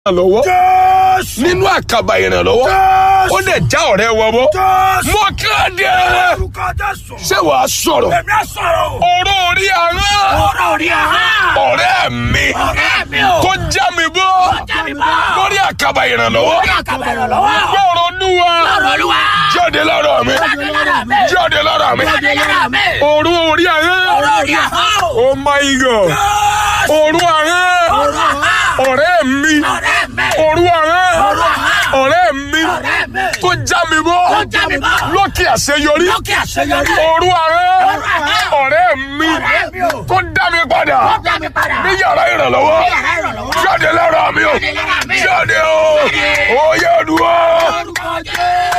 ìrànlọ́wọ́ Jésù. nínú àkàbà ìrànlọ́wọ́ Jésù. ó dẹ̀ já ọ̀rẹ́ wọn bọ́. Jésù. mo kéde Orúkọ Jésù. ṣé wàá sọ̀rọ̀ Èmi á sọ̀rọ̀ o. ọ̀rọ̀ orí àárọ̀ Ọ̀rọ̀ orí ahọ́n. ọ̀rẹ́ mi Ọ̀rẹ́ mi o. tó já mi bọ́ já mi bọ́. lórí àkàbà ìrànlọ́wọ́ Orí àkàbà ìrànlọ́wọ́. gbọ́rọ̀ olúwa Ọ̀rọ̀ Olúwa. jáde lára mi Jáde lára mi. jáde lára mi Jáde lára mi. ọ̀rọ̀ orí àárọ̀ Ọ̀rọ̀ orí ahọ́n. oh my god Jésù. ọ̀rọ̀ àárọ̀ Ọ̀rọ̀ ahọ́n. ọ̀rẹ́ mi Ọ̀rẹ́ mi. ọ̀rọ̀ àárọ̀ Ọ̀rọ̀ ahọ́n. ọ̀rẹ́ mi Ọ̀rẹ́ mi. tó já mi bọ́ Tó já mi bọ́. lókè àṣeyọrí Lókè àṣeyọrí. ọ̀rọ̀ àárọ̀ Ọ̀rọ̀ ahọ́n. ọ̀rẹ́ mi Ọ̀rẹ́ mi o. tó dá mi padà Tó já mi padà. ní yàrá ìrànlọ́wọ́ Ní yàrá ìrànlọ́wọ́. jáde lára mi o Jáde lára mi. jáde o Jáde. oyè dúró. Orúkọ Jésù.